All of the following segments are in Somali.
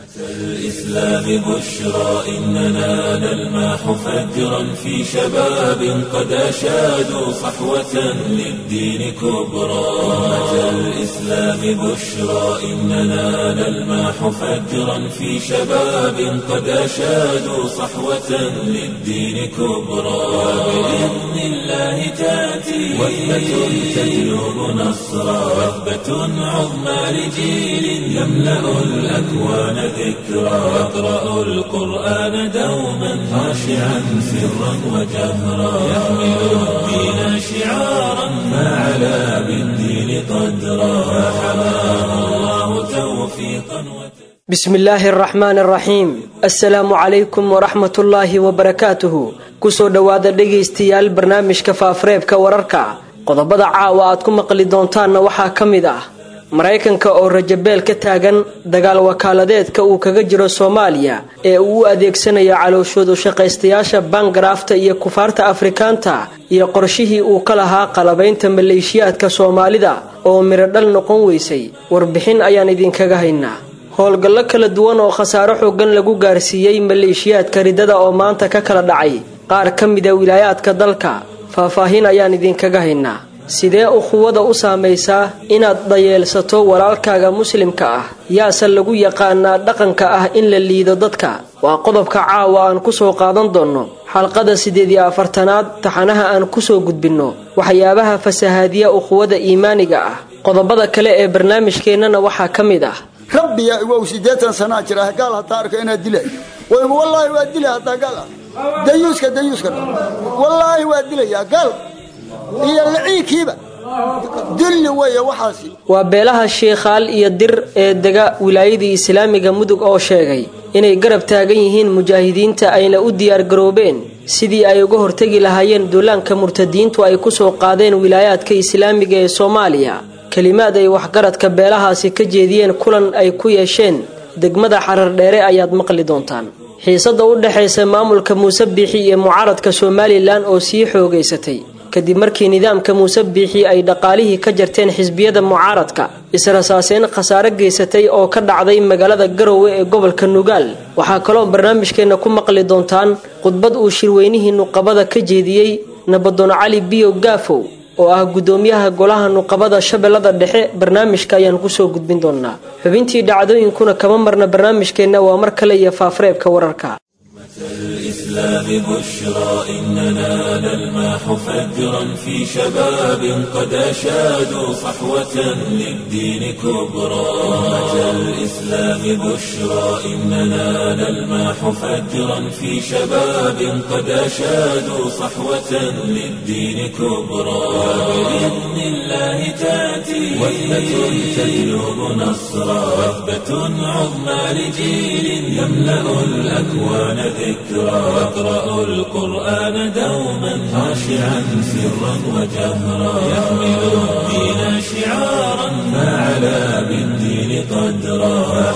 الإسلام بشرى إننا نلمح فجرا في شباب قد أشادوا صحوة للدين كبرى أمة الإسلام بشرى إننا نلمح فجرا في شباب قد أشادوا صحوة للدين كبرى وبإذن الله تأتي وثبة تجلب نصرا وثبة عظمى لجيل يملأ الأكوان ذكرى يقرأ القرآن دوما خاشعا سرا وجهرا يحمل الدين شعارا ما علا بالدين قدرا فحماه الله توفيقا بسم الله الرحمن الرحيم assalaamu calaykum waraxmat ullaahi wabarakaatuhu kusoo dhowaada dhegaystayaal barnaamijka faafareebka wararka qodobada caawa aad ku maqli doontaanna waxaa ka mid ah maraykanka oo rajabeel ka taagan dagaal wakaaladeedka uu kaga jiro soomaaliya ee uu u adeegsanayo calooshoodu shaqaystayaasha bangarafta iyo kufaarta afrikaanta iyo qorshihii uu ka lahaa qalabaynta maleeshiyaadka soomaalida oo mirodhal noqon weysay warbixin ayaan idinkaga haynaa howlgallo kala duwan oo khasaaro xoogan lagu gaarsiiyey maleeshiyaadka ridada oo maanta ka kala dhacay qaar ka mida wilaayaadka dalka faahfaahin ayaan idinkaga haynaa sidee ukhuwada u saamaysaa inaad dayeelsato walaalkaaga muslimka ah yaase lagu yaqaanaa dhaqanka ah in la liido dadka waa qodobka caawa aan kusoo qaadan doonno xalqada siddeed iyo afartanaad taxanaha aan kusoo gudbinno waxyaabaha fasahaadiya ukhuwada iimaaniga ah qodobada kale ee barnaamijkeennana waxaa ka mid ah rabbiya wow siddeetan sanaa jira gaal hataa arka inaad dilay wallaahi waa dilay hataa gaal ah dayuuska dayuuska wallaahi waa dilayaa gaal iyo laciinkiiba dilli weeye waxaasi waa beelaha sheikhaal iyo dir ee dega wilaayadii islaamiga mudug oo sheegay inay garab taagan yihiin mujaahidiinta ayna u diyaargaroobeen sidii ay uga hortegi lahaayeen duulaanka murtadiintu ay kusoo qaadeen wilaayaadka islaamiga ee soomaaliya kelimaad ay waxgaradka beelahaasi ka jeediyeen kulan ay ku yeesheen degmada xarar dheere ayaad maqli doontaan xiisada u dhexaysa maamulka muuse biixi iyo mucaaradka somalilan oo sii xoogaysatay kadib markii nidaamka muuse biixi ay dhaqaalihii ka jarteen xisbiyada mucaaradka israsaaseen khasaare geysatay oo ka dhacday magaalada garowe ee gobolka nugaal waxaa kaloo barnaamijkeenna ku maqli doontaan khudbad uu shirweynihii nuqabada ka jeediyey nabadoon cali biyo gaafow oo ah guddoomiyaha golaha nuqabada shabeellada dhexe barnaamijka ayaan kusoo gudbin doonaa xubintii dhacdooyinkuna kama marna barnaamijkeenna waa mar kale iyo faafareebka wararka الإسلام بشرى إننا نلمح فجرا في شباب قد أشادوا صحوة للدين كبرى أمة الإسلام بشرى إننا نلمح فجرا في شباب قد أشادوا صحوة للدين كبرى وبإذن الله تأتي وثبة تجلب نصرا وثبة عظمى لجيل يملأ الأكوان ذكرى واقرأ القرآن دوما خاشعا سرا وجهرا يحمل الدين شعارا ما علا بالدين قدرا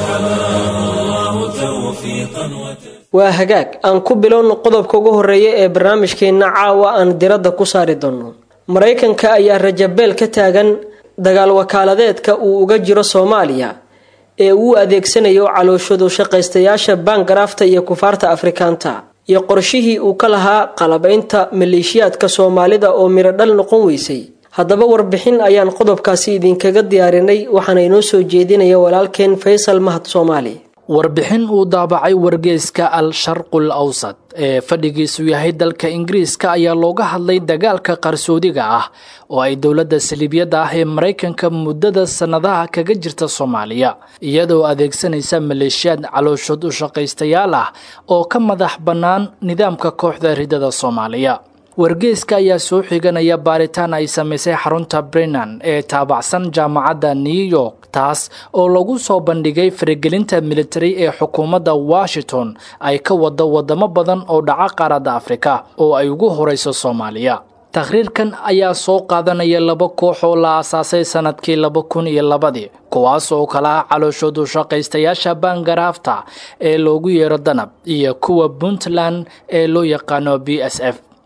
فحماه الله توفيقا waa hagaag aan ku bilowno qodobka ugu horeeya ee barnaamijkeenna caawa aan diradda ku saari doonno maraykanka ayaa rajabeel ka taagan dagaal wakaaladeedka uu uga jiro soomaaliya ee uu adeegsanayo calooshadu shaqaystayaasha bangarafta iyo kufaarta afrikaanta iyo qorshihii uu ka lahaa qalabaynta maleeshiyaadka soomaalida oo mirodhal noqon weysay haddaba warbixin ayaan qodobkaasi idinkaga diyaarinay waxaana inoo soo jeedinaya walaalkeen faysal mahad soomaali warbixin uu daabacay wargeyska al sharqul awsad ee fadhigiisu yahay dalka ingiriiska ayaa looga hadlay dagaalka qarsoodiga ah oo ay dowladda saliibyada ah ee maraykanka muddada sannadaha kaga jirta soomaaliya iyadoo adeegsanaysa maleeshiyaad calooshood u shaqaystayaal ah oo ka madax bannaan nidaamka kooxda ridada soomaaliya wargeyska ayaa soo xiganaya baaritaan ay samaysay xarunta brennan ee taabacsan jaamacadda new york taas oo lagu soo bandhigay faragelinta militari ee xukuumadda washington ay ka wado wadamo badan oo dhaca qaaradda afrika oo ay ugu horeyso soomaaliya takhriirkan ayaa soo qaadanaya laba koox oo la aasaasay sanadkii laba kun iyo labadii kuwaas oo kala ah calooshoodu shaqaystayaasha bangaraafta ee loogu yeero danab iyo kuwa puntland ee loo yaqaano b s f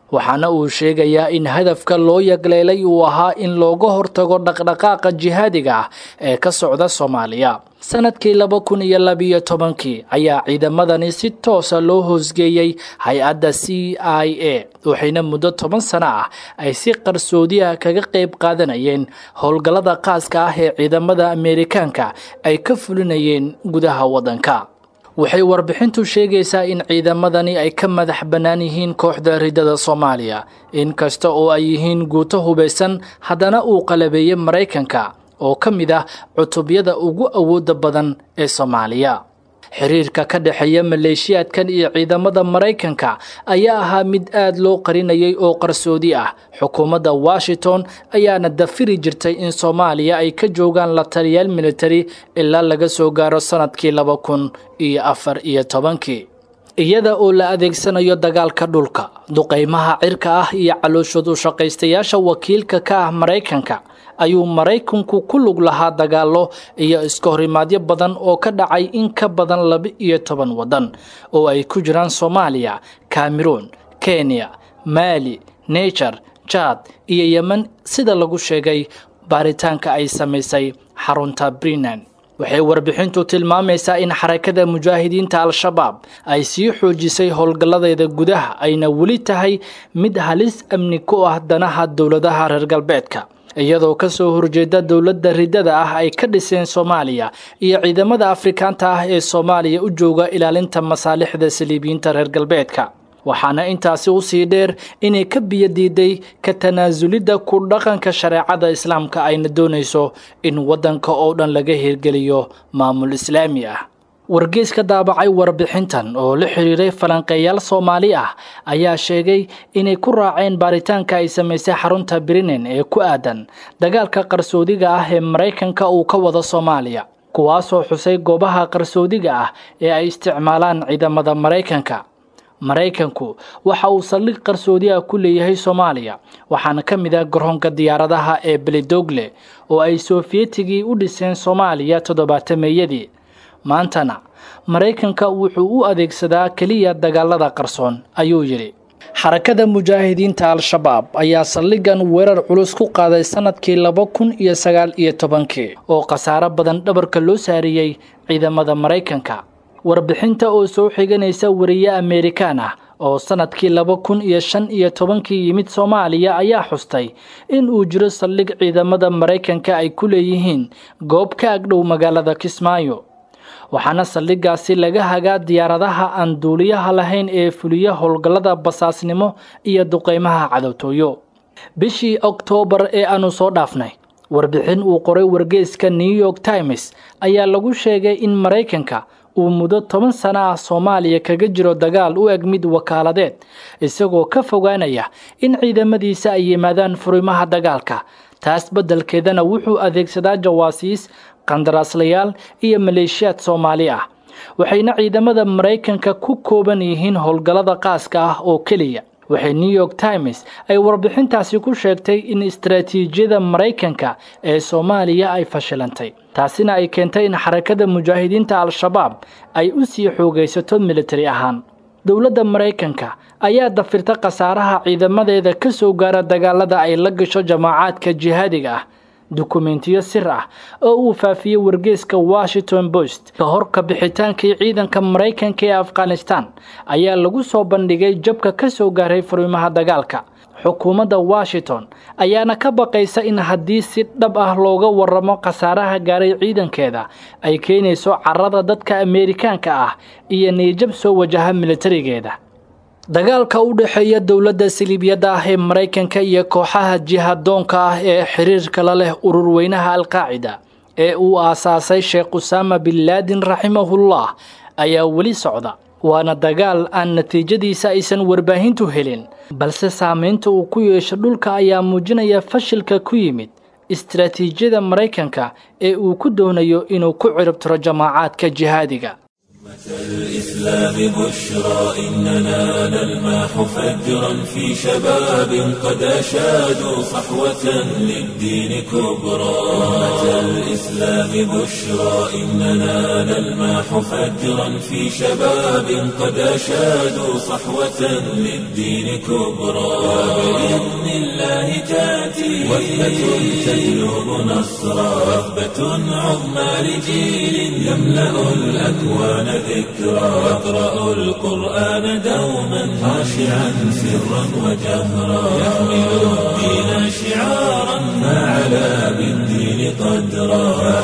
waxaana uu sheegayaa in hadafka loo yagleelay uu ahaa in looga hortago dhaqdhaqaaqa jihaadiga ah ee ka socda soomaaliya sanadkii laba kun iyo labiyo tobankii ayaa ciidamadani si toosa loo hoosgeeyey hay-adda c i a waxayna muddo toban sano ah ay si qarsoodi ah kaga qayb qaadanayeen howlgallada qaaska ah ee ciidamada ameerikaanka ay ka fulinayeen gudaha waddanka waxay warbixintu sheegaysaa in ciidamadani ay ka madax bannaan yihiin kooxda ridada soomaaliya inkasta oo ay yihiin guuto hubaysan haddana uu qalabeeyey maraykanka oo ka mid ah cutubyada ugu awoodda badan ee soomaaliya xiriirka ka dhexeeya maleeshiyaadkan iyo ciidamada maraykanka ayaa ahaa mid aad loo qarinayay oo qarsoodi ah xukuumadda washington ayaana dafiri jirtay in soomaaliya ay ka joogaan la taliyaal militari ilaa laga soo gaaro sannadkii laba kun iyo afar iyo tobankii iyada oo la adeegsanayo dagaalka dhulka duqaymaha cirka ah iyo calooshood u shaqaystayaasha wakiilka ka ah maraykanka ayuu maraykanku ku lug lahaa dagaallo iyo iska horimaadyo badan oo ka dhacay in ka badan laba-iyo toban waddan oo ay ku jiraan soomaaliya cameroon kenya maali najer jad iyo yemen sida lagu sheegay baaritaanka ay samaysay xarunta brinan waxay warbixintu tilmaamaysaa in xarakada mujaahidiinta al-shabaab ay sii xoojisay howlgalladeeda gudaha ayna weli tahay mid halis amni ku ah danaha dowladaha reer galbeedka iyadoo ka soo horjeeda dowladda ridada ah ay ka dhiseen soomaaliya iyo ciidamada afrikaanta ah ee soomaaliya u jooga ilaalinta masaalixda saliibiyiinta reer galbeedka waxaana intaasi usii dheer inay ka biyo diiday ka tanaasulidda ku dhaqanka shareecada islaamka ayna doonayso in waddanka oo dhan laga hirgeliyo maamul islaami ah wargeys ka daabacay warbixintan oo la xiriiray falanqeeyaal soomaali ah ayaa sheegay inay ku raaceen baaritaanka ay samaysay xarunta brinen ee ku aadan dagaalka qarsoodiga ah ee maraykanka uu ka wado soomaaliya kuwaasoo xusay goobaha qarsoodiga ah ee ay isticmaalaan ciidamada maraykanka maraykanku waxa uu saldhig qarsoodi ah ku leeyahay soomaaliya waxaana ka mid ah garoonka diyaaradaha ee belidogle oo ay sofiyetigii u dhiseen soomaaliya toddobaatameeyadii maantana maraykanka wuxuu u adeegsadaa keliya dagaalada qarsoon ayuu yidhi xarakada mujaahidiinta al-shabaab ayaa saldhigan weerar culus ku qaaday sanadkii laba kun iyo sagaal iyo tobankii oo khasaaro badan dhabarka loo saariyey ciidamada maraykanka warbixinta oo soo xiganaysa wariye ameerikaan ah oo sanadkii laba kun iyo shan iyo tobankii yimid soomaaliya ayaa xustay in uu jiro saldhig ciidamada maraykanka ay ku leeyihiin goob ka agdhow magaalada kismaayo waxaana saldhigaasi laga hagaa diyaaradaha aan duuliyaha lahayn ee fuliya howlgallada basaasnimo iyo duqaymaha cadowtooyo bishii oktoobar ee aanu soo dhaafnay warbixin uu qoray wargeyska new york times ayaa lagu sheegay in maraykanka uu muddo toban sano ah soomaaliya kaga jiro dagaal u eg mid wakaaladeed isagoo ka fogaanaya in ciidamadiisa ay yimaadaan furimaha dagaalka taas beddelkeedana wuxuu adeegsadaa jawaasiis qandaraaslayaal iyo maleeshiyaad soomaali ah waxayna ciidamada maraykanka ku kooban yihiin howlgallada qaaska ah oo keliya waxay new york times ay warbixintaasi ku sheegtay in istaraatiijiyada maraykanka ee soomaaliya ay fashilantay taasina ay keentay in xarakada mujaahidiinta al-shabaab ay u sii xoogaysato militari ahaan dowladda maraykanka ayaa dafirta khasaaraha ciidamadeeda ka soo gaara dagaalada ay la gasho jamaacaadka jihaadiga ah dukumentiyo sir ah oo uu faafiyey wargeyska washington post ka hor ka bixitaankii ciidanka maraykanka ee afghanistan ayaa lagu soo bandhigay jabka ka soo gaaray furimaha dagaalka xukuumadda washington ayaana ka baqaysa in haddii si dhab ah looga waramo khasaaraha gaaray ciidankeeda ay keenayso carada dadka ameerikaanka ah iyo niyjab soo wajaha militarigeeda dagaalka u dhexeeya dowladda siliibyada ah ee maraykanka iyo kooxaha jihadoonka ah ee xiriirka la leh ururweynaha alqaacida ee uu aasaasay sheekh usaama bin laadin raximahullah ayaa weli socda waana dagaal aan natiijadiisa aysan warbaahintu helin balse saamaynta uu ku yeesho dhulka ayaa muujinaya fashilka ku yimid istaraatiijiyada maraykanka ee uu ku doonayo inuu ku ciribtiro jamaacaadka jihaadiga الإسلام بشرى إننا نلمح فجرا في شباب قد أشادوا صحوة للدين كبرى أمة الإسلام بشرى إننا نلمح فجرا في شباب قد أشادوا صحوة للدين كبرى وبإذن الله تأتي وثبة تجلب نصرا وثبة عظمى لجيل يملأ الأكوان ذكرى يقرأ القرآن دوما خاشعا سرا وجهرا يحمل الدين شعارا ما علا بالدين قدرا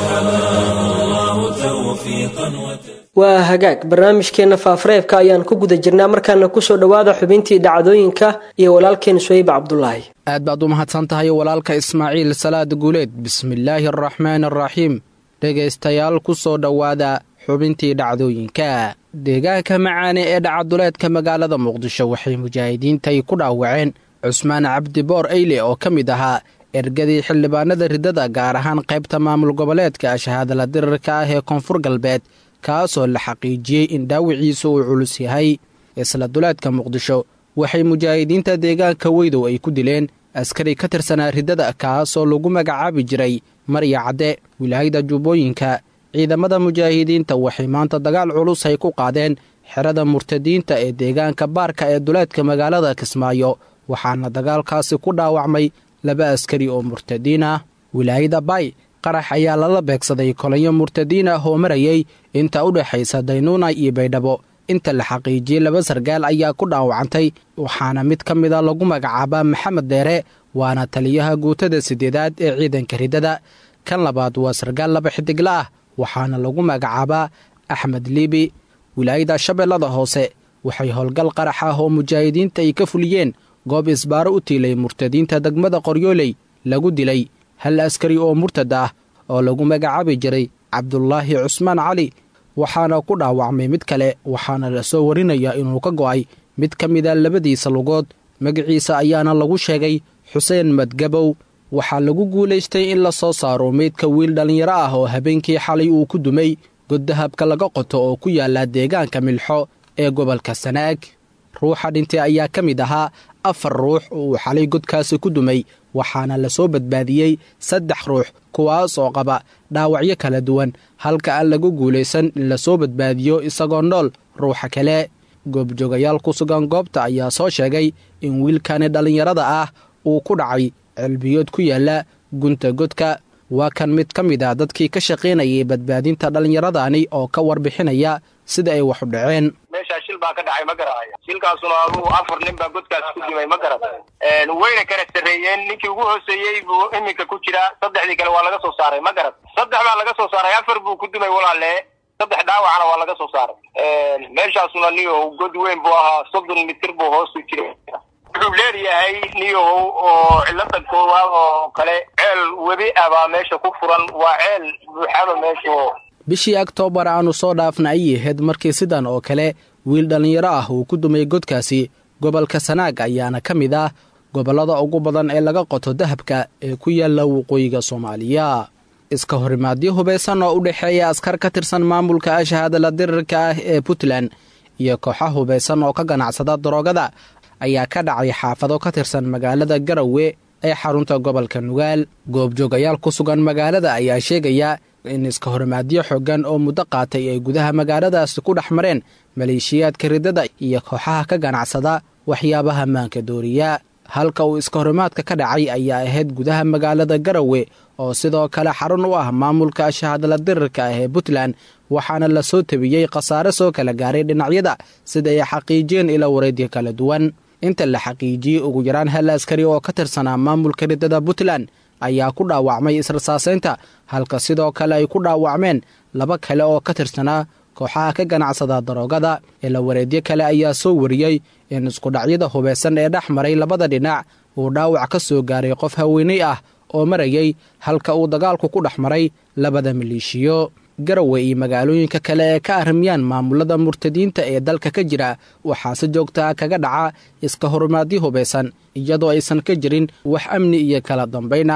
فحماه الله توفيقا وتسليما waa hagaag barnaamijkeenna faafareebka ayaan ku guda jirnaa markaana kusoo dhowaada xubintii dhacdooyinka iyo walaalkeen suweyb cabdulaahi aad baad u mahadsan tahay walaalka ismaaciil salaad guuleed bismillaahi araxmaan araxiim dhegaystayaal ku soo dhowaada xubintii dhacdooyinka deegaanka macaane ee dhacaduleedka magaalada muqdisho waxay mujaahidiintay ku dhaawaceen cusmaan cabdiboor eyle oo ka mid ahaa ergadii xildhibaanada riddada gaar ahaan qaybta maamul goboleedka shahaadala dirirka ah ee koonfur galbeed kaasoo la xaqiijiyey in dhaawiciisu uu culus yahay isla duleedka muqdisho waxay mujaahidiinta deegaanka weydow ay ku dileen askari ka tirsanaa riddada kaasoo lagu magacaabi jiray marya cadde wilaayada jubbooyinka ciidamada mujaahidiinta waxay maanta dagaal culus ay ku qaadeen xerada murtadiinta ee deegaanka baarka ee duleedka magaalada kismaayo waxaana dagaalkaasi ku dhaawacmay laba askari oo murtadiin ah wilaayada bay qarax ayaa lala beegsaday kolanyo murtadiin ah oo marayay inta u dhexaysa daynuuna iyo baydhabo inta la xaqiijiyey laba sargaal ayaa ku dhaawacantay waxaana mid ka mida lagu magacaabaa maxamed deere waana taliyaha guutada siddeedaad ee ciidanka riddada kan labaad waa sargaal laba xidigla ah waxaana lagu magacaabaa axmed liibi wilaayada shabeellada hoose waxay howlgal qarax ah oo mujaahidiinta ay ka fuliyeen goob isbaaro u tiilay murtadiinta degmada qoryooley lagu dilay hal askari oo murtad ah oo lagu magacaabi jiray cabdulaahi cusmaan cali waxaana ku dhaawacmay mid kale waxaana la soo warinayaa inuu ka go'ay mid ka mida labadiisa lugood magaciisa ayaana lagu sheegay xuseen madgabow waxaa lagu guulaystay in la soo saaro meydka wiil dhallinyaro ah oo habeenkii xalay uu ku dumay goddahabka laga qoto oo ku yaalla deegaanka milxo ee gobolka sanaag ruuxa dhintay ayaa ka mid ahaa afar ruux oo uu xalay godkaasi ku dumay waxaana la soo badbaadiyey saddex ruux kuwaas oo qaba dhaawacyo kala duwan halka aan lagu guulaysan in la soo badbaadiyo isagoo nool ruuxa kale goobjoogayaal ku sugan goobta ayaa soo sheegay in wiilkani dhallinyarada ah uu ku dhacay celbiyood ku yaalla gunta godka waa kan mid ka mid ah dadkii ka shaqaynayay badbaadinta dhallinyaradani oo ka warbixinaya sida ay wax u dhaceen meeshaa shil baa ka dhacay ma garanayo shilkaasuna adugu afar nin baa godkaas ku dimay ma garata wayna kala sarreeyeen ninkii ugu hooseeyey buu iminka ku jiraa saddexdii kale waa laga soo saaray ma garat saddex baa laga soo saaray afar buu ku dimay walaale saddex dhaawacna waa laga soo saaray meeshaasuna niyow god weyn buu ahaa soddon mitir buu hoosu jiray wuxuu leeyahay niyow oo cilada koowaad oo kale ceel webi ah baa meesha ku furan waa ceel buuxaba meeshu bishii oktoobar aannu soo dhaafna ay ahayd markii sidan oo kale wiil dhallinyaro ah uu ku dumay godkaasi gobolka sanaag ayaana ka mid ah gobollada ugu badan ee laga qoto dahabka ee ku yaalla waqooyiga soomaaliya iska horimaadyo hubaysan oo u dhexeeya askar ka tirsan maamulka ashahaadala dirirka ah ee puntland iyo kooxa hubaysan oo ka ganacsada daroogada ayaa ka dhacay xaafado ka tirsan magaalada garowe ee xarunta gobolka nugaal goobjoogayaal ku sugan magaalada ayaa sheegaya in iska horimaadyo xooggan oo muddo qaatay ay gudaha magaaladaasi ku dhex mareen maleeshiyaadka riddada iyo kooxaha ka ganacsada waxyaabaha maanka dooriya halka uu iska horimaadka ka dhacay ayaa ahayd gudaha magaalada garowe oo sidoo kale xarun u ah maamulka shahadla dirirka ah ee puntland waxaana la soo tabiyey khasaare soo kala gaaray dhinacyada sida ay xaqiijiyeen ila wareedya kala duwan inta la xaqiijiyey ugu yaraan hal askari oo ka tirsanaa maamulka riddada puntland ayaa ku dhaawacmay israsaasaynta halka sidoo kale ay ku dhaawacmeen laba kale oo ka tirsanaa kooxaha ka ganacsada daroogada ila wareedyo kale ayaa soo wariyey in iskudhacyada hubaysan ee dhex maray labada dhinac uu dhaawac ka soo gaaray qof haweenay ah oo marayay halka uu dagaalku ku dhex maray labada maleeshiyo garowe iyo magaalooyinka kale ee ka arrimiyaan maamulada murtadiinta ee dalka ka jira waxaa si joogta ah kaga dhaca iska horumaadyo hubaysan iyadoo aysan ka jirin wax amni iyo kala dambayn ah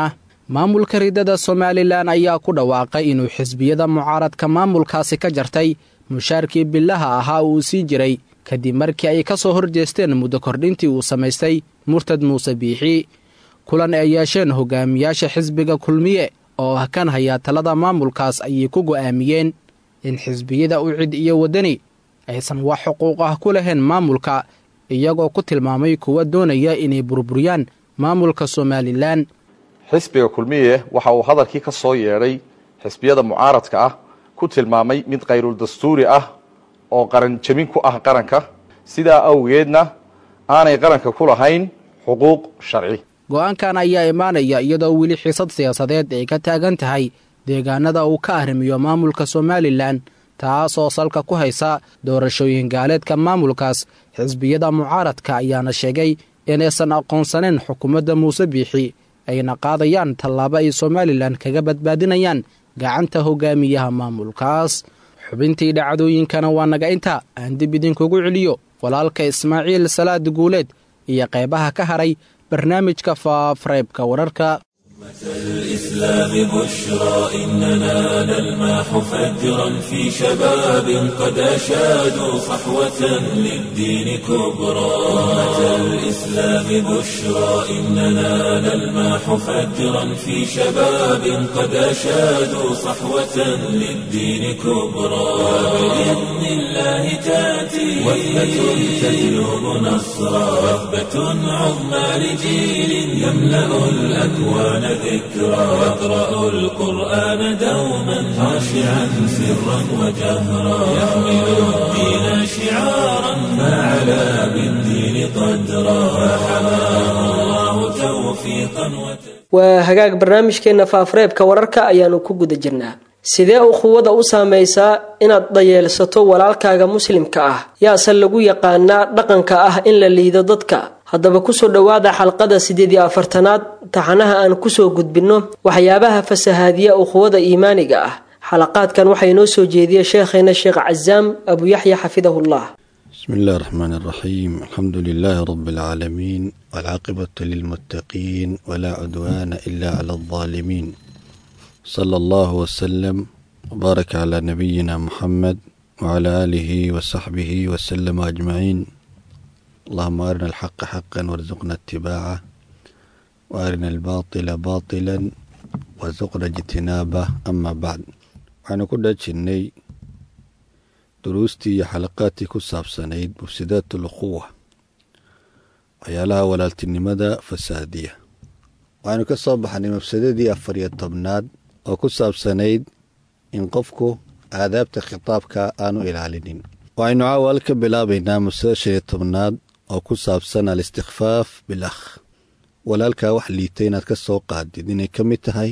maamulka ridada somalilan ayaa ku dhawaaqay inuu xisbiyada mucaaradka maamulkaasi ka jartay mushaarkii bilaha ahaa uu sii jiray kadib markii ay ka soo horjeesteen muddo kordhintii uu samaystay murtad muuse biixi kulan ay yeesheen hogaamiyaasha xisbiga kulmiye oo ah kan hayaa talada maamulkaas ayay ku go'aamiyeen in xisbiyada ucid iyo waddani aysan wax xuquuq ah ku lahayn maamulka iyagoo ku tilmaamay kuwa doonaya inay burburiyaan maamulka somalilan xisbiga kulmiye waxa uu hadalkii ka soo yeedhay xisbiyada mucaaradka ah ku tilmaamay mid khayrul dastuuri ah oo qaran jebin ku ah qaranka sidaa awgeedna aanay qaranka ku lahayn xuquuq sharci go'aankan ayaa imaanaya iyadoo weli xiisad siyaasadeed ay ka taagan tahay deegaanada uu ka arrimiyo maamulka somalilan taasoo salka ku haysa doorashooyin gaaleedka maamulkaas xisbiyada mucaaradka ayaana sheegay inaysan aqoonsanayn xukuumadda muuse biixi ayna qaadayaan tallaabo ay somalilan kaga badbaadinayaan gacanta hogaamiyaha maamulkaas xubintii dhacdooyinkana waa naga inta aan dib idinkugu celiyo walaalka ismaaciil salaad guuleed iyo qaybaha ka haray barnaamijka faafareebka wararka الإسلام بشرى إننا نلمح فجرا في شباب قد أشادوا صحوة للدين كبرى أمة الإسلام بشرى إننا نلمح فجرا في شباب قد أشادوا صحوة للدين كبرى وبإذن الله تأتي وثبة تجلب نصرا وثبة عظمى لجيل يملأ الأكوان ذكرى يقرأ القرآن دوما خاشعا سرا وجهرا يحمل الدين شعارا ما علا بالدين قدرا فحماه الله توفيقا وتوفيقا waa hagaag barnaamijkeenna faafareebka wararka ayaanu ku guda jirnaa sidee ukhuwada u saamaysaa inaad dayeelsato walaalkaaga muslimka ah yaase lagu yaqaanaa dhaqanka ah in la liido dadka haddaba kusoo dhowaada xalqada siddeed iyo afartanaad taxanaha aan kusoo gudbinno waxyaabaha fasahaadiya ukhuwada iimaaniga ah xalaqaadkan waxaa inoo soo jeediya sheekheena sheekh casaam abu yaxya xafidahullah بسم الله الرحمن الرحيم الحمد لله رب العالمين والعاقبة للمتقين ولا عدوان إلا على الظالمين صلى الله وسلم وبارك على نبينا محمد وعلى آله وصحبه وسلم أجمعين اللهم أرنا الحق حقا وارزقنا اتباعه وأرنا الباطل باطلا وارزقنا اجتنابه أما بعد waxaanu ku dhajinnay duruustii iyo xalaqaadkii ku saabsanayd mufsidaat ulquwa waxyaalaha walaaltinimada fasaadiya waxaanu ka soo baxnay mafsadadii afar iyo tobnaad oo ku saabsanayd in qofku aadaabta khitaabka aanu ilaalinin waxaynu caawal ka bilaabaynaa mafsada shan iyo tobnaad oo ku saabsan al-istikfaaf bil akh walaalkaa wax liita inaad ka soo qaadid inay ka mid tahay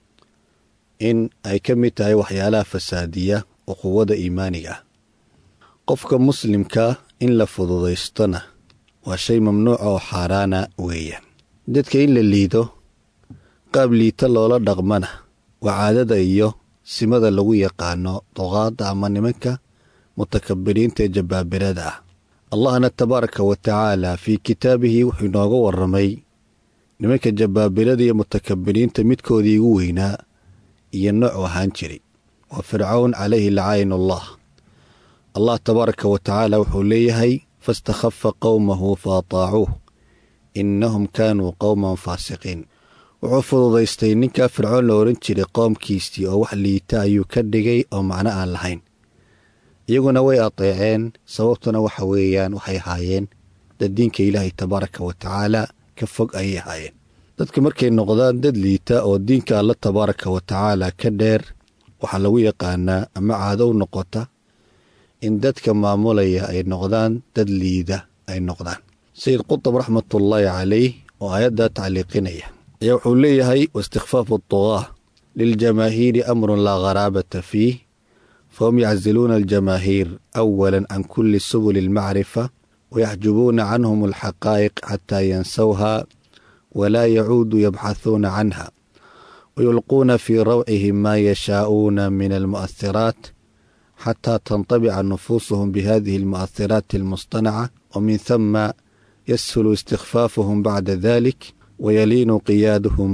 in ay ka mid tahay waxyaalaha fasaadiya uquwada iimaaniga ah qofka muslimka in la fududaystona waa shay mamnuuca oo xaaraana weeyaan dadka in la liido qaab liita loola dhaqmana waa caadada iyo simada lagu yaqaano duqaadda ama nimanka mutakabiriinta ee jabbaabirada ah allahna tabaaraka wa tacaala fii kitaabihi wuxuu inooga warramay nimanka jabbaabirada iyo mutakabiriinta midkoodii igu weynaa iyo nooc ahaan jiray waa fircawn calayhi lacaynullah allah tabaaraka wa tacaala wuxuu leeyahay fastakhafa qowmahu fa ataacuuh innahum kaanuu qowman faasiqiin wuxuu fududaystay ninkaa fircoon la odhan jiray qoomkiisii oo wax liita ayuu ka dhigay oo macno aan lahayn iyaguna way ateeceen sababtuna waxa weeyaan waxay ahaayeen dad diinka ilaahay tabaaraka wa tacaala ka fog ayay ahaayeen dadka markay noqdaan dad liita oo diinka alla tabaaraka wa tacaala ka dheer waxaa lagu yaqaanaa ama caado u noqota in dadka maamulaya ay noqdaan dad liida ay noqdaan sayid qutab raxmatullaahi calayh oo aayaddaa tacliiqinaya ayaa wuxuu leeyahay waistikfaafu dugaah liljamaahiiri amrun laa kharaabata fiih fahum yacziluuna aljamaahiir awala can kulli subuli almacrifa wayaxjubuuna canhum alxaqaa'iq xataa yansawha walaa yacuudu yabxahuuna canha wayulquuna fii rawcihim maa yashaa'uuna min almu'ahiraat xataa tantabica nufuusuhum bihadihi almu'ahiraati almustanaca wamin hama yashulu istikfaafuhum bacda dalik wayaliinu qiyaaduhum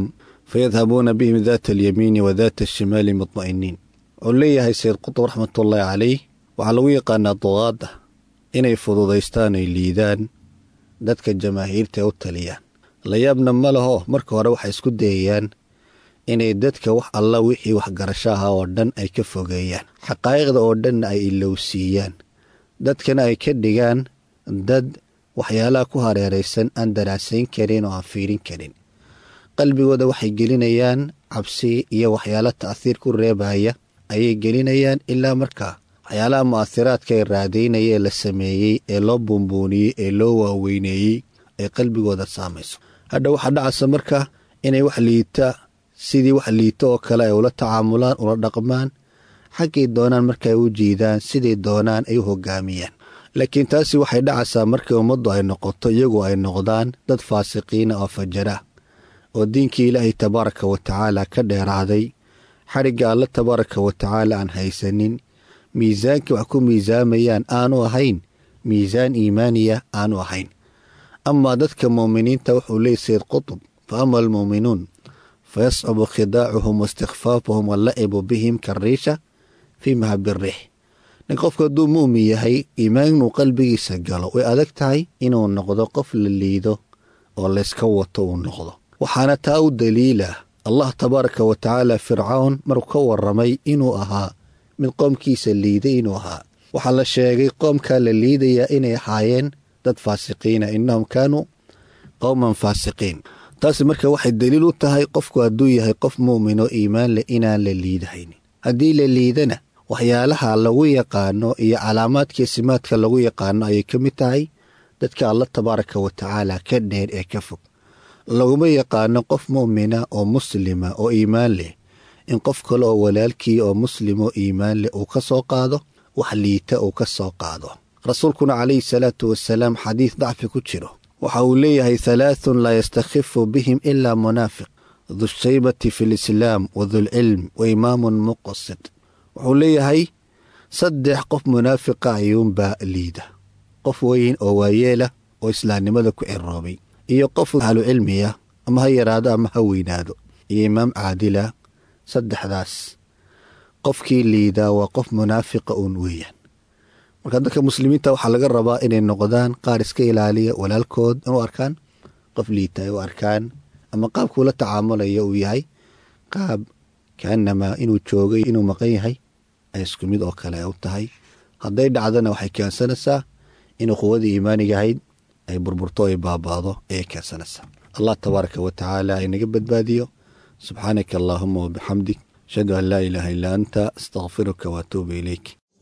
fayadhabuuna bihim daata alyamiini wa daata ashimaali mudma'iniin wuxuu leeyahay sayid qutub raxmatullaahi calayh waxaa lagu yaqaanaa duqaadda inay fududaystaan ay liidaan dadka jamaahiirta u taliyaan layaabna ma laho marka hore waxay isku dayayaan inay dadka wax alla wixii waxgarasho ahaa oo dhan ay ka fogeeyaan xaqaa'iqda oo dhanna ay ilowsiiyaan dadkana ay ka dhigaan dad waxyaalaha ku hareeraysan aan daraasayn karin oo aan fiirin karin qalbigooda waxay gelinayaan cabsi iyo waxyaalo ta'hiir ku reebaya ayay gelinayaan ilaa markaa waxyaalaha mu'athiraadka ee raadaynaya ee la sameeyey ee loo buunbuuniyey ee loo waaweyneeyey ay qalbigooda saamayso hadha waxaa dhacaysa marka inay wax liita sidii wax liito oo kale ay ula tacaamulaan ula dhaqmaan xaggay doonaan marka ay u jiidaan siday doonaan ay u hogaamiyaan laakiin taasi waxay dhacaysaa markii ummaddu ay noqoto iyagu ay noqdaan dad faasiqiina oo fajara oo diinkii ilaahay tabaaraka wa tacaala ka dheeraaday xadhigga alle tabaaraka wa tacaala aan haysanin miisaankii wax ku miisaamayaan aanu ahayn miisaan iimaaniya aanu ahayn amaa dadka muuminiinta wuxuu leeyay sayid qutub fa ama almuuminuun fayascubu khidaacuhum waistikfaafuhum wallacibu bihim kariisha fii mahabirix nin qofku hadduu mu'min yahay iimaan inuu qalbigiisa galo way adag tahay inuu noqdo qof la liido oo layska wato uu noqdo waxaana taa u daliila allah tabaaraka wa tacaala fircawn markuu ka warramay inuu ahaa mid qoomkiisa liiday inuu ahaa waxaa la sheegay qoomkaa la liidayaa inay ahaayeen dad faasiqiina innahum kaanuu qowman faasiqiin taasi marka waxay daliil u tahay qofku hadduu yahay qof mu'min oo iimaan leh inaan la liidahaynin haddii la liidana waxyaalaha lagu yaqaano iyo calaamaadkii simaadka lagu yaqaano ayay ka mid tahay dadka alla tabaaraka wa tacaala ka dheer ee ka fog laguma yaqaano qof mu'mina oo muslima oo iimaan leh in qof kale oo walaalkii oo muslim oo iimaan leh uu ka soo qaado wax liita uu ka soo qaado rasuulkuna calayhi salaatu wasalaam xadiis dacfi ku jiro waxa uu leeyahay halaathun laa yastakhifu bihim ilaa munaafiq dushaybati fi lislaam wadulcilm wa imaamun muqasid wuxuu leeyahay saddex qof munaafiqa ayuunbaa liida qof weyn oo waayeela oo islaamnimada ku ciroobay iyo qof ahlu cilmiya ama ha yaraado ama ha weynaado iyo imaam caadila saddexdaas qofkii liidaa waa qof munaafiqa uun weeyaan marka dadka muslimiinta waxaa laga rabaa inay noqdaan qaar iska ilaaliya walaalkood inuu arkaan qof liita ay u arkaan ama qaabkuu la tacaamulaya uu yahay qaab kaanamaa inuu joogay inuu maqan yahay ay isku mid oo kale u tahay hadday dhacdana waxay keensanaysaa in quwadii iimaaniga ahayd ay burburto ay baabaado ayay keensanaysaa allah tabaaraka wa tacaala inaga badbaadiyo subxaanaka allaahuma wabixamdik ashhadu an laa ilaaha illaa anta astakfiruka waatuubu ilayk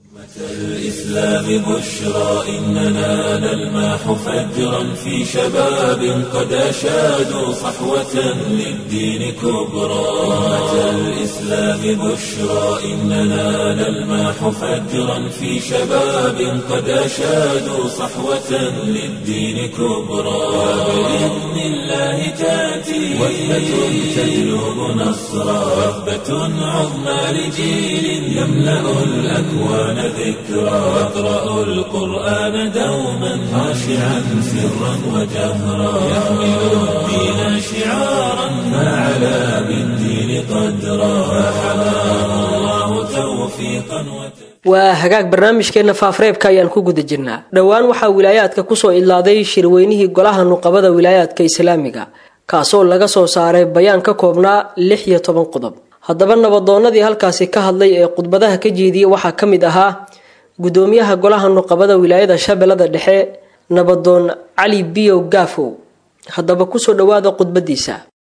الإسلام بشرى إننا نلماح فجرا في شباب قد أشادوا صحوة للدين كبرى أمة الإسلام بشرى إننا نلماح فجرا في شباب قد أشادوا صحوة للدين كبرى وبإذن الله تأتي وثبة تجلب نصرا وثبة عظمى لجيل يملأ الأكوان ذكرى واقرأوا القرآن دوما خاشعا سرا وجهرا يحمل الدين شعارا فعلى بالدين قدرا فحماه الله توفيقا وتوفيقا waa hagaag barnaamijkeenna faafreebka ayaan ku guda jirnaa dhowaan waxaa wilaayaadka kusoo idlaaday shirweynihii golaha nuqabada wilaayaadka islaamiga kaasoo laga soo saaray bayaan ka koobnaa lix iyo toban qodob haddaba nabadoonnadii halkaasi ka hadlay ee khudbadaha ka jeediyey waxaa ka mid ahaa gudoomiyaha golaha nuqabada wilaayada shabeellada dhexe nabadoon cali biyow gaafow haddaba kusoo dhowaada khudbadiisa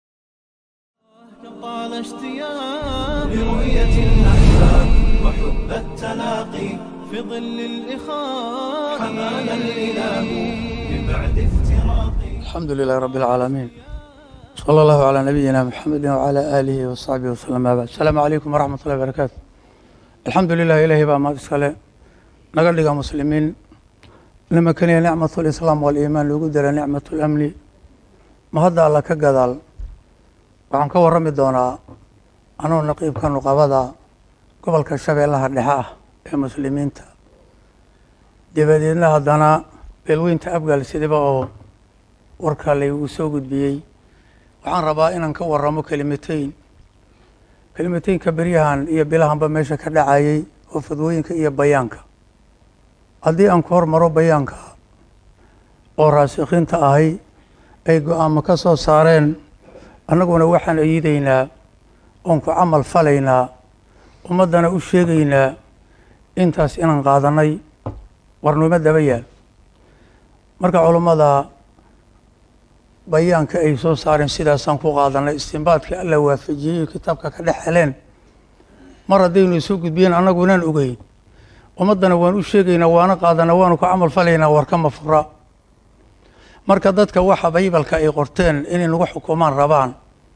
طال اشتياق لرؤية الأحباب وحب التلاقي في ظل الإخاء حمانا الإله من بعد افتراقي الحمد لله رب العالمين صلى الله على نبينا محمد وعلى آله وصحبه وسلم ما بعد السلام عليكم ورحمة الله وبركاته الحمد لله إلهي بقى ما تسكاله نقل لك مسلمين لما كان نعمة الإسلام والإيمان لو قدر نعمة الأمن ما هذا الله كقدال waxaan ka warrami doonaa anuu naqiibka nuqabada gobolka shabeellaha dhexe ah ee muslimiinta dabadeedna haddana beelweynta abgaal sidiba oo warka laygu soo gudbiyey waxaan rabaa inaan ka waramo kelimatayn kelimataynka beryahan iyo bilahanba meesha ka dhacayay oo fadwooyinka iyo bayaanka haddii aan ku hormaro bayaanka oo raasikiinta ahay ay go-aamo ka soo saareen annaguna waxaan ayidaynaa oon ku camal falaynaa ummaddana u sheegaynaa intaas inaan qaadanay warnimo daba yaal marka culummada bayaanka ay soo saareen sidaasaan ku qaadanay istinbaadka alla waafajiyey kitaabka ka dhex heleen mar haddaynu isu gudbiyeen annagunaan ogeyn ummaddana waan u sheegaynaa waana qaadana waanu ku camal falaynaa warkama fura marka dadka waxa baybalka ay qorteen inay nagu xukumaan rabaan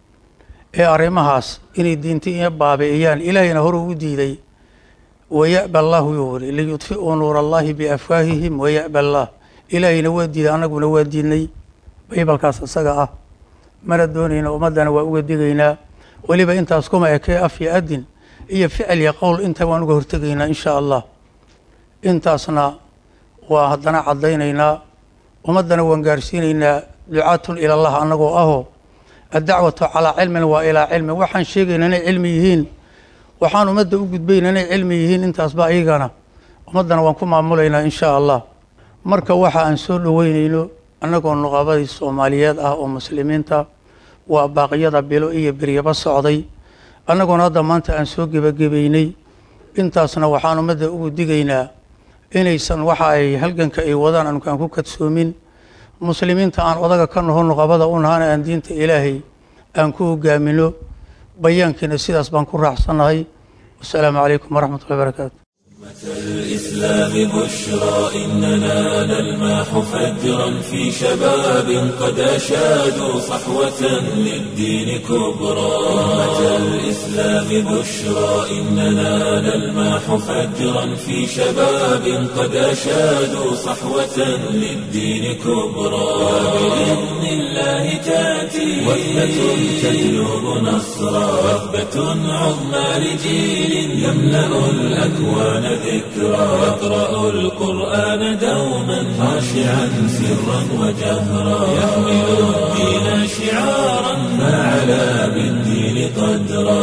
ee arrimahaas inay diinta iyo baabi'iyaan ilaahayna hore u diiday waya'ba allahu yuu yiri liyudfi'uu nuura allahi biafwaahihim waya'ba allah ilaahayna waa diiday annaguna waa diidnay baybalkaas isaga ah mana doonayna ummaddana waa uga digaynaa weliba intaas kuma ekee af iyo adin iyo ficil iyo qowl inta waan uga hortegaynaa insha allah intaasna waa haddana caddaynaynaa ummaddana waan gaarsiinaynaa ducaatun ila allah annagoo ahoo addacwatu calaa cilmin waa ilaa cilmin waxaan sheegayna inay cilmi yihiin waxaan ummadda u gudbayna inay cilmi yihiin intaasba ayagana ummaddana waan ku maamulaynaa insha allah marka waxa aan soo dhoweynayno annagoo nuqabadii soomaaliyeed ah oo muslimiinta waa baaqyada bilo iyo beryaba socday annagoona hadda maanta aan soo gebagabaynay intaasna waxaan ummadda ugu digaynaa inaysan waxa ay halganka ay wadaan anukaan ku kadsoomin muslimiinta aan odaga ka naho nuqabada u nahana aan diinta ilaahay aan ku hogaamino bayaankiina sidaas baan ku raacsannahay wasalaamu calaykum waraxmatullahi barakaatu الإسلام بشرى إننا نلمح فجرا في شباب قد أشادوا صحوة للدين كبرى أمة الإسلام بشرى إننا نلمح فجرا في شباب قد أشادوا صحوة للدين كبرى وبإذن الله تأتي وثبة تجلب نصرا وثبة عظمى لجيل يملأ الأكوان ذكرى يقرأ القرآن دوما خاشعا سرا وجهرا يحمل الدين شعارا ما علا بالدين قدرا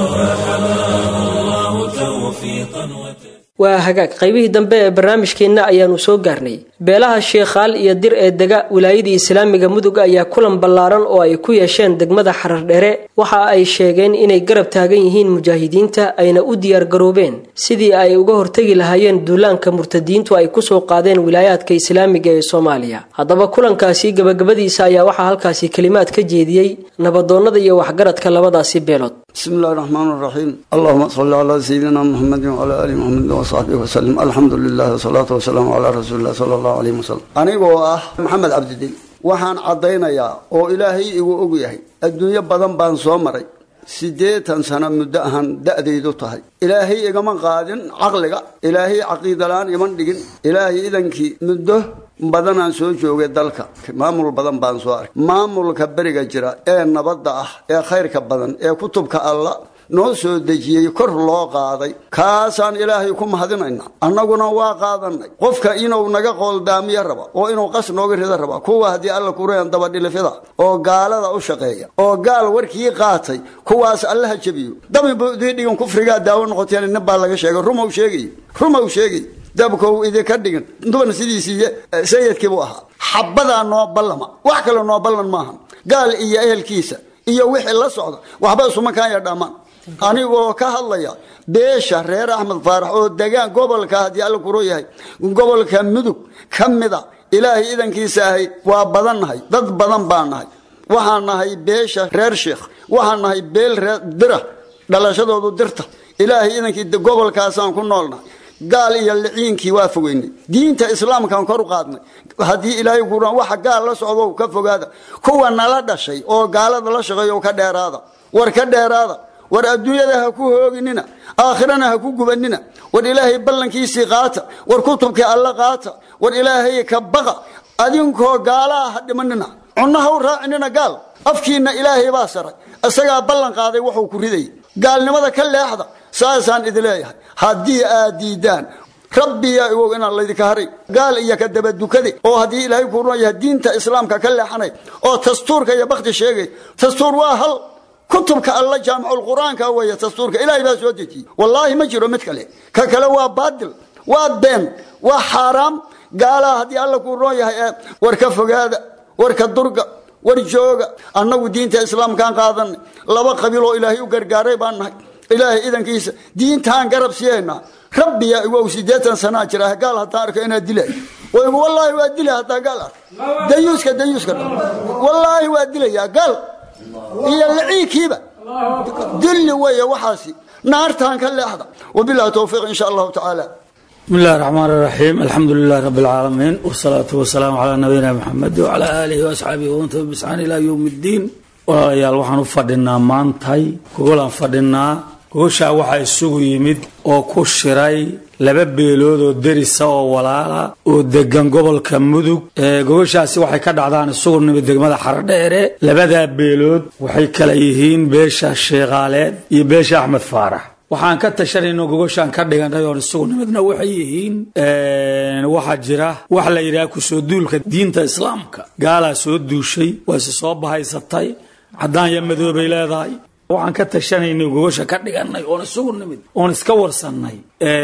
فحماه الله توفيقا وتسليما waa hagaag qaybihii dambe ee barnaamijkeenna ayaanu soo gaarnay beelaha sheekhaal iyo dir ee dega wilaayadii islaamiga mudug ayaa kulan ballaaran oo ay ku yeesheen degmada xarardhere waxa ay sheegeen inay garab taagan yihiin mujaahidiinta ayna u diyaargaroobeen sidii ay uga hortegi lahaayeen duulaanka murtadiintu ay kusoo qaadeen wilaayaadka islaamiga ee soomaaliya haddaba kulankaasi gabagabadiisa ayaa waxaa halkaasi kelimaad ka jeediyey nabadoonnada iyo waxgaradka labadaasi beelood بسم الله الرحمن الرحيم اللهم صل على سيدنا محمد وعلى ال محمد وصحبه وسلم الحمد لله والصلاه والسلام على رسول الله صلى الله عليه وسلم anigoo ah maxamed cabdidin waxaan caddaynayaa oo ilaahay igu og yahay adduunyo badan baan soo maray siddeetan sano muddo ahaan da'daydu tahay ilaahay igama qaadin caqliga ilaahay caqiidalaan iman dhigin ilaahay idankii muddo badanaan soo joogay dalka maamul badan baan soo arkay maamulka beriga jira ee nabadda ah ee khayrka badan ee kutubka alla noo soo dejiyey kor loo qaaday kaasaan ilaahay ku mahadinayna annaguna waa qaadanay qofka inuu naga qooldaamiyo raba oo inuu qas nooga rida raba kuwa haddii alla kureen dabadhilifida oo gaalada u shaqeeya oo gaal warkii qaatay kuwaas allaha jebiyo dabibu idii dhigan kufrigaa daawo noqoteen nin baa laga sheegay rumow sheegay rumow sheegay dabkow idinka dhigin duban sidiisii sayidkiibuu ahaa xabadaa noo ballama wax kale noo ballan maaha gaal iyo ehelkiisa iyo wixii la socda waxba isumakaan dhammaan anigoo ka hadlaya beesha reer axmed faarax oo degaan gobolka haddii alla kuro yahay gobolka mudug ka mida ilaahay idankiisa ahay waa badan nahay dad badan baan nahay waxaan nahay beesha reer sheekh waxaan nahay beel reer dira dhalashadoodu dirta ilaahay idankii gobolkaasaan ku noolnahay gaal iyo liciinkii waa fogeynay diinta islaamkaan kor u qaadnay haddii ilaahay kuran waxa gaal la socdo ka fogaada kuwa nala dhashay oo gaalada la shaqeeyo ka dheeraada war ka dheeraada war adduunyada ha ku hooginina aakhirana ha ku gubanina war ilaahay ballankiisii qaata war kutubkii alla qaata war ilaahay ka baqa adinkoo gaalaha ha dhimanina cunno ha u raacinina gaal afkiinna ilaahay baa saray isagaa ballan qaaday wuxuu ku ridayay gaalnimada ka leexda saasaan idi leeyahay haddii aad diidaan rabbiyaa iwow inaan laydinka haray gaal iyo ka dabadukade oo haddii ilaahay kuu run yahay diinta islaamka ka leexanay oo dastuurka iyo bakti sheegay dastuur waa hal kutubka alla jaamiculqur-aanka weeye dastuurka ilaahay baa soo dejiyey wallaahi ma jiro mid kale ka kale waa baadil waa been waa xaaraam gaalaha haddii alla kuu roon yahay ee war ka fogaada war ka durga war jooga annagu diinta islaamkaan qaadanay laba qabiil oo ilaahay u gargaaray baan nahay ilaahay idankiisa diintaan garab siyeynaa rabbiya iwow siddeetan sanaa jira gaal haddaan arko inaad dilay waygu wallaahi waa dilay haddaan gaal arko dayuuska dayuuska dha wallaahi waa dilayaa gaal iyo liciikiiba dilli weeye waxaasi naartaan ka leexda wabillahi towfiiq insha allahu tacaala بسم الله الرحمن الرحيم الحمد لله رب العالمين والصلاة والسلام على نبينا محمد وعلى آله وأصحابه ومن تبعهم بإحسان إلى يوم الدين walaalayaal waxaan u fadhinaa maantay gogolaan fadhinaa gogoshaa waxaa isugu yimid oo ku shiray laba beelood oo derisa oo walaala oo degan gobolka mudug gogoshaasi waxay ka dhacdaan isugu nimid degmada xaradheere labadaa beelood waxay kala yihiin beesha sheekhaaleed iyo beesha axmed faarax waxaan ka tashanayno gogoshaan ka dhiganay oon isugu nimidna waxay yihiin waxaa jira wax la yidhaha kusoo duulka diinta islaamka gaalaa soo duushay waase soo bahaysatay caddaan iyo madoobay leedahay waxaan ka tashanaynay gogosha ka dhiganay oon isugu nimid oon iska warsannay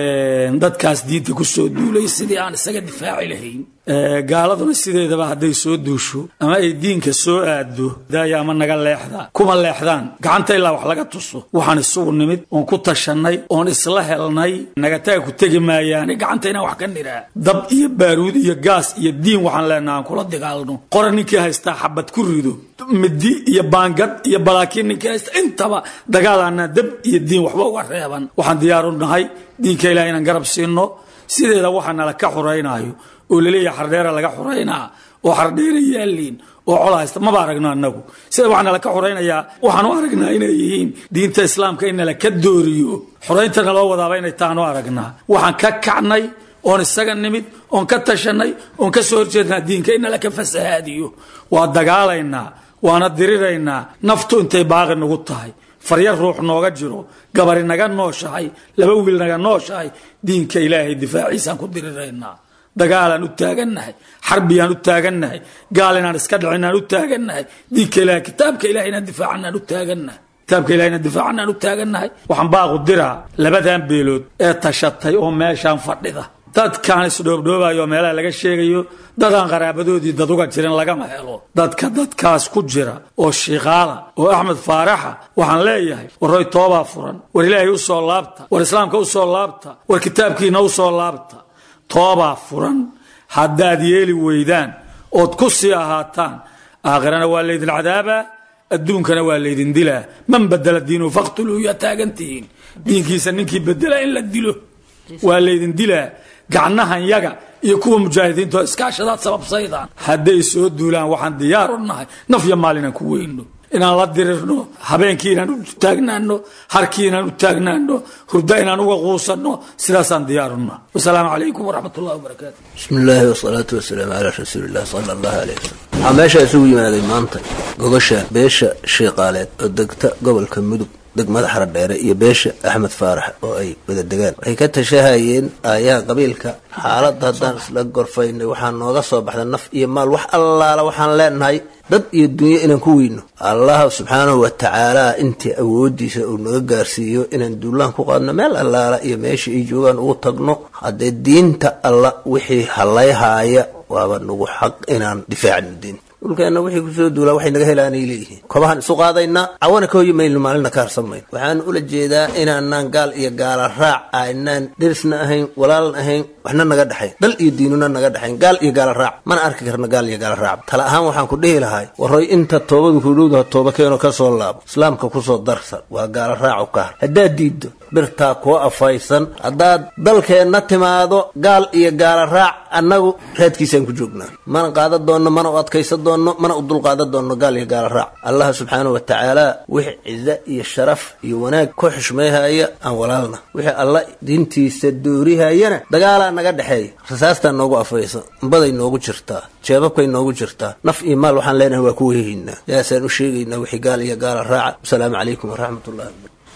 dadkaas diinta kusoo duulay sidii aan isaga difaaci lahayn gaaladuna sideedaba hadday soo duusho ama ay diinka soo aado daaya ama naga leexda kuma leexdaan gacanta ilaa wax laga tuso waxaan isugu nimid oon ku tashannay oon isla helnay nagataga ku tegi maayaane gacanta inaan wax ka niraa dab iyo baaruud iyo gaas iyo diin waxaan leenaha aan kula dagaalno qora ninkii haystaa xabad ku rido midi iyo baangad iyo balaakiin ninkii haysta intaba dagaalaana dab iyo diin waxba uga reeban waxaan diyaaru nahay diinka ilaah inaan garab siino sideeda waxaa nala ka xuraynaayo oo laleeyahay xardheera laga xuraynaa oo xardheera yaaliin oo col haysta maba aragno annagu sida waxaa nala ka xuraynayaa waxaan u aragnaa inay yihiin diinta islaamka in nala ka dooriyo xuraynta naloo wadaaba inay taanu aragnaa waxaan ka kacnay oon isaga nimid oon ka tashanay oon ka soo horjeednaa diinka in nala ka fasahaadiyo waa dagaalaynaa waana diriraynaa naftu intay baaqi nagu tahay faryar ruux nooga jiro gabari naga nooshahay laba wiil naga nooshahay diinka ilaahay difaaciisaan ku diriraynaa dagaalaan u taagannahay xarbiyaan u taagannahay gaal inaan iska dhicinaan u taagannahay diinka ilahay kitaabka ilahay inaan difaacanaan u taagannahay kitaabka ilahay inaan difaacanaan u taagannahay waxaan baaqu diraa labadan beelood ee tashatay oo meeshaan fadhida dadkaan isdhoobdhoobayo meelaha laga sheegayo dadaan qaraabadoodii dad uga jirin lagama helo dadka dadkaas ku jira oo shiikaala oo axmed faaraxa waxaan leeyahay warroy toobaa furan war ilaahay u soo laabta war islaamka u soo laabta war kitaabkiina u soo laabta toobaa furan haddaad yeeli weydaan ood ku sii ahaataan aakhirana waa laydin cadaabaa adduunkana waa laydin dilaa man badela diinu faqtuluu yaa taagantihiin diinkiisa ninkii bedela in la dilo waa laydin dilaa gacnahan yaga iyo kuwa mujaahidiinto iskaashadaad sababsaydaan hadday soo duulaan waxaan diyaar u nahay naf yo maalinaan ku weyno inaan la dirirno habeenkii inaan u taagnaano harkii inaan u taagnaano hurda inaan uga quusanno sidaasaan diyaaruna wasalaamu calaykum waraxmat ullahi wabarakaatu bismi illaahi wasalaatu wasalaamu calaa rasuuliillah sala allahu aleyh wasalam waxaa meesha isugu yimaaday maanta gogosha beesha shiiqaaleed oo degta gobolka mudug degmada xaradheere iyo beesha axmed faarax oo ay wada degaan waxay ka tashahayeen aayaha qabiilka xaaladda haddaan isla gorfaynay waxaa nooga soo baxda naf iyo maal wax allaala waxaan leenahay dad iyo dunyo inaan ku weyno allah subxaanahu wa tacaala intii awoodiisa uu naga gaarsiiyo inaan duulaan ku qaadno meel allaala iyo meesha ay joogaan ugu tagno haddee diinta alla wixii hallayhaaya waaba nagu xaq inaan difaacno diinta dhulkeenna wixii kusoo duulaa waxay naga helaanay leeyihiin kobahaan isu qaadaynaa cawana ka hoyi mayno maalina ka harsamayno waxaan ula jeedaa inaanaan gaal iyo gaala raac aynaan derisna ahayn walaalan ahayn waxna naga dhexayn dal iyo diinuna naga dhexayn gaal iyo gaala raac mana arki karna gaal iyo gaala raac tala ahaan waxaan ku dhihi lahay warroy inta toobadu kudhowdaha tooba keeno ka soo laabo islaamka kusoo darsan waa gaala raacu ka har haddaad diiddo birtaa kuwa afaysan haddaad dalkeenna timaado gaal iyo gaala raac annagu raadkiisaan ku joognaa mana qaadan doonno mana u adkaysan doonno mana u dulqaadan doonno gaal iyo gaala raac allah subxaanahu wa tacaala wixii cizo iyo sharaf iyo wanaag ku xushmayhaya aan walaalna wixii alla diintiisa doorihayana dagaalaa naga dhexeeya rasaastaa noogu afaysan baday noogu jirtaa jeebabkay noogu jirtaa naf iyo maal waxaan leenahay waa ku wehehaynaa yaasaan u sheegaynaa wixii gaal iyo gaala raaca wasalaamu calaykum waraxmat ullahi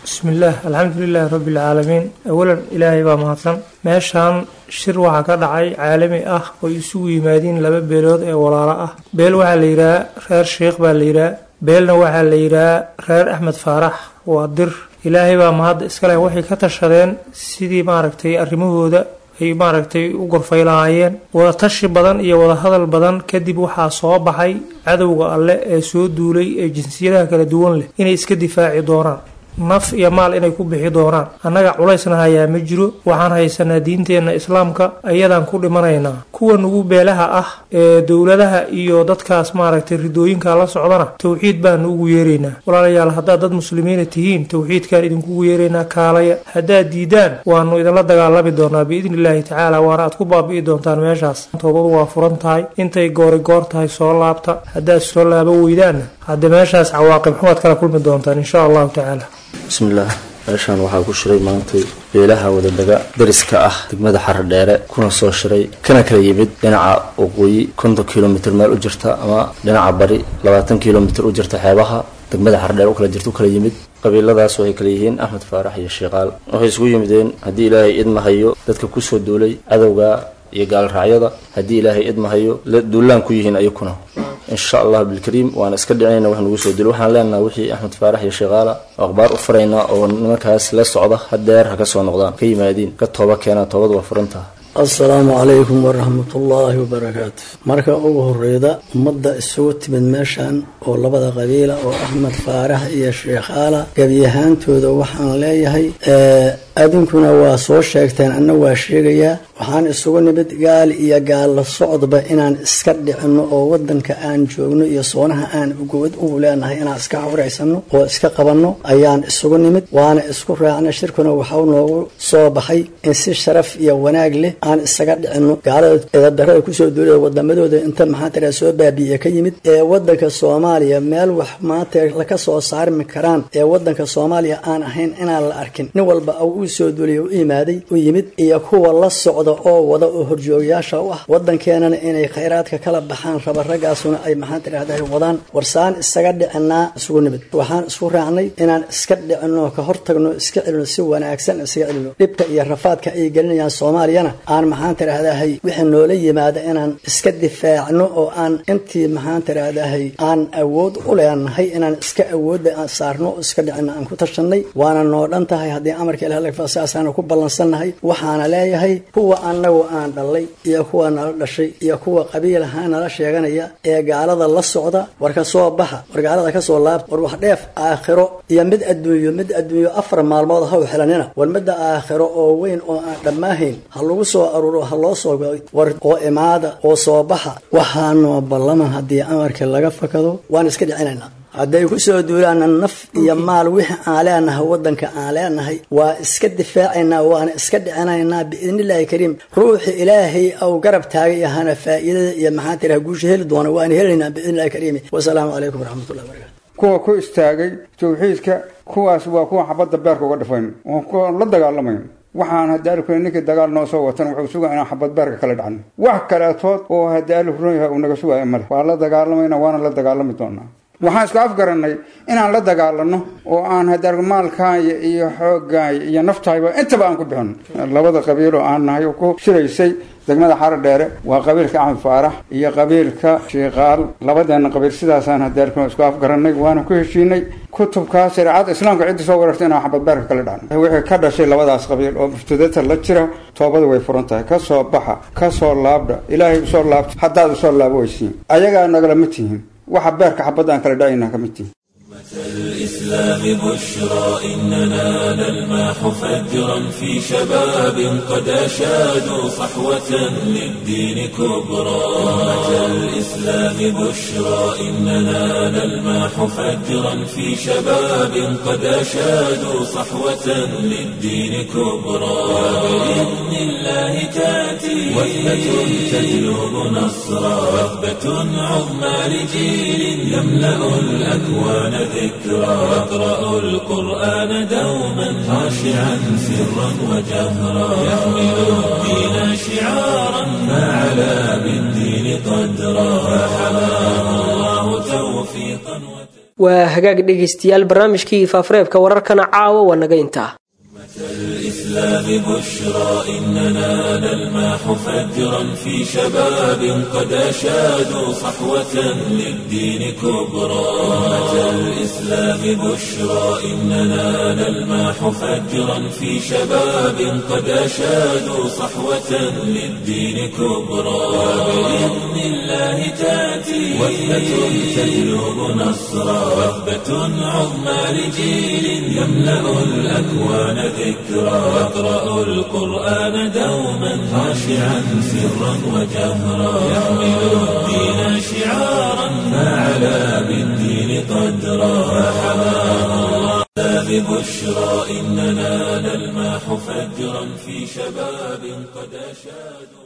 bismillaah alxamdu lilaahi rabbi alcaalamiin awalan ilaahay baa mahadsan meeshaan shir waxaa ka dhacay caalami ah oo isugu yimaadiin laba beelood ee walaalo ah beel waxaa la yidhaha reer sheikh baa la yidhaha beelna waxaa la yidhaha reer axmed faarax waa dir ilaahay baa mahadda iskaleh waxay ka tashadeen sidii maaragtay arrimahooda ay maaragtay u gorfay lahaayeen wada tashi badan iyo wada hadal badan kadib waxaa soo baxay cadowga alle ee soo duulay ee jinsiyadaha kala duwan leh inay iska difaaci doonaan naf iyo maal inay ku bixi doonaan annaga culaysna hayaa ma jiro waxaan haysanaa diinteenna islaamka ayadaan ku dhimanaynaa kuwa nugu beelaha ah ee dowladaha iyo dadkaas maaragtay ridooyinka la socdana towxiid baanu ugu yeeraynaa walaalayaal haddaad dad muslimiina tihiin towxiidkaan idinkugu yeeraynaa kaalaya haddaad diidaan waanu idinla dagaalami doonaa biidni illaahi tacaala waana aad ku baabi'i doontaan meeshaas toobadu waa furan tahay intay goori goor tahay soo laabta haddaad soo laabo weydaanna hadde meeshaas cawaaqib xumaad kala kulmi doontaan insha allahu tacaala bismillaah meeshaan waxaa ku shiray maantay beelaha wadadaga dariska ah degmada xaradheere kuna soo shiray kana kala yimid dhinaca waqooyi konton kilomitr meel u jirta ama dhinaca bari labaatan kilomitr u jirta xeebaha degmada xaradheere u kala jirta u kala yimid qabiiladaas waxay kala yihiin axmed faarax iyo sheekaal waxay isugu yimideen haddii ilaahay idmahayo dadka kusoo duulay cadowga iyo gaalraacyada haddii ilaahay idmahayo duulaan ku yihiin ayakuna insha allah bilkariim waana iska dhicinayna wax nagu soo dilo waxaan leenaha wixii axmed faarax iyo sheekaala oo akhbaar u faraynaa oo nimankaas la socda hadeer ha ka soo noqdaan ka yimaadiin ka tooba keenaa toobad waa furantaha assalaamu calaykum waraxmatullaahi wabarakaatu marka ugu horeyda ummadda isugu timid meeshan oo labada qabiila oo axmed faarax iyo sheekhaala gebiyahaantooda waxaan leeyahay adinkuna waa soo sheegteen anna waa sheegayaa waxaan isugu nimid gaal iyo gaalla socdba inaan iska dhicino oo wadanka aan joogno iyo soonaha aan ugowad ugu leenahay inaan iska xuraysano oo iska qabanno ayaan isugu nimid waana isku raacna shirkuna waxau noogu soo baxay in si sharaf iyo wanaag leh aan isaga dhicino gaalada eedadarada kusoo duulada wadamadooda inta maxaa tira soo baabi'iye ka yimid ee wadanka soomaaliya meel wax maanta laka soo saarmi karaan ee wadanka soomaaliya aan ahayn inaan la arkin nin walba uu soo duulay u imaaday u yimid iyo kuwa la socda oo wada oo horjoogayaasha u ah wadankeenana inay khayraadka kala baxaan raba raggaasuna ay maxaan tidhahdaa wadaan warsaan isaga dhicinaa isugu nimid waxaan isku raacnay inaan iska dhicinno ka hortagno iska celino si wanaagsan isaga celino dhibka iyo rafaadka ay gelinayaan soomaaliyana aan maxaan tidhahdahay wixii noola yimaada inaan iska difaacno oo aan intii maxaan tidhahdahay aan awood u leenahay inaan iska awoodda aan saarno oo iska dhicino aan ku tashanay waana noo dhan tahay haddii amarka ilaah saasaanu ku ballansannahay waxaana leeyahay kuwa annagu aan dhallay iyo kuwa nala dhashay iyo kuwa qabiilaha nala sheeganaya ee gaalada la socda war ka soo baxa war gaalada ka soo laabta war wax dheef aakhiro iyo mid adduunyo mid adduunyo afar maalmood haw xilanina war midda aakhiro oo weyn oo aan dhammaahayn ha lagu soo aruuro ha loo soo war oo imaada oo soo baxa waxaanoo ballama haddii amarkii laga fakado waan iska dhicinaynaa hadday ku soo duulaana naf iyo maal wixii aan leenahay wadanka aan leenahay waa iska difaacaynaa waana iska dhicinaynaa biidnillaahi kariim ruuxi ilaahay au garab taagay ahana faa'iidada iyo maxaa tiraha guusha heli doona waana helaynaa biidnillahi kariim wasalaamu calaykum waraxmatullahi barakatu kuwa ku istaagay tawxiidka kuwaas waa kuwa xabadda beerka uga dhifayn oo kuwa la dagaalamayn waxaan hadaaliku ninkii dagaal noo soo watan wuxuu sugaa inaan xabad beerka kala dhacno wax kaleetood oo hadaaliku run yahay uu naga sugaayo male waa la dagaalamayna waana la dagaalami doonaa waxaan isku afgarannay inaan la dagaalano oo aan hadaar maalkaaya iyo xoogaaya iyo naftayba intaba aan ku bixino labada qabiil oo aan nahay oo ku shiraysay degmada xaro dheere waa qabiilka axmed faarax iyo qabiilka shiikaal labadeena qabiil sidaasaan hadaarkuna isku afgarannay waana ku heshiinay kutubkaa shareecada islaamka ciddi soo warartay inaan xabad beerka kala dhacno wixii ka dhashay labadaas qabiil oo muftadata la jira toobada way furan tahay ka soo baxa ka soo laabdha ilaahay usoo laabta haddaad usoo laabo weysiin ayagaa nagalama tihiin waxa beerka xabadda aan kala dhacaynaa ka mid tihiin الإسلام بشرى إننا نلمح فجرا في شباب قد أشادوا صحوة للدين كبرى أمة الإسلام بشرى إننا نلمح فجرا في شباب قد أشادوا صحوة للدين كبرى وبإذن الله تأتي وثبة تجلب نصرا وثبة عظمى لجيل يملأ الأكوان ذكرى يقرأ القرآن دوما خاشعا سرا وجهرا يحمل الدين شعارا ما علا بالدين قدرا فحماه الله توفيقا waa hagaag dhegaystayaal barnaamijkii faafareebka wararkana caawa waa naga intaa الإسلام بشرى إننا نلمح فجرا في شباب قد أشادوا صحوة للدين كبرى أمة الإسلام بشرى إننا نلمح فجرا في شباب قد أشادوا صحوة للدين كبرى وبإذن الله تأتي وثبة تجلب نصرا وثبة عظمى لجيل يملأ الأكوان ذكرى يقرأ القرآن دوما خاشعا سرا وجهرا يحمل الدين شعارا فعلى بالدين قدرا فحماه الله ببشرى إننا نلمح فجرا في شباب قد أشادوا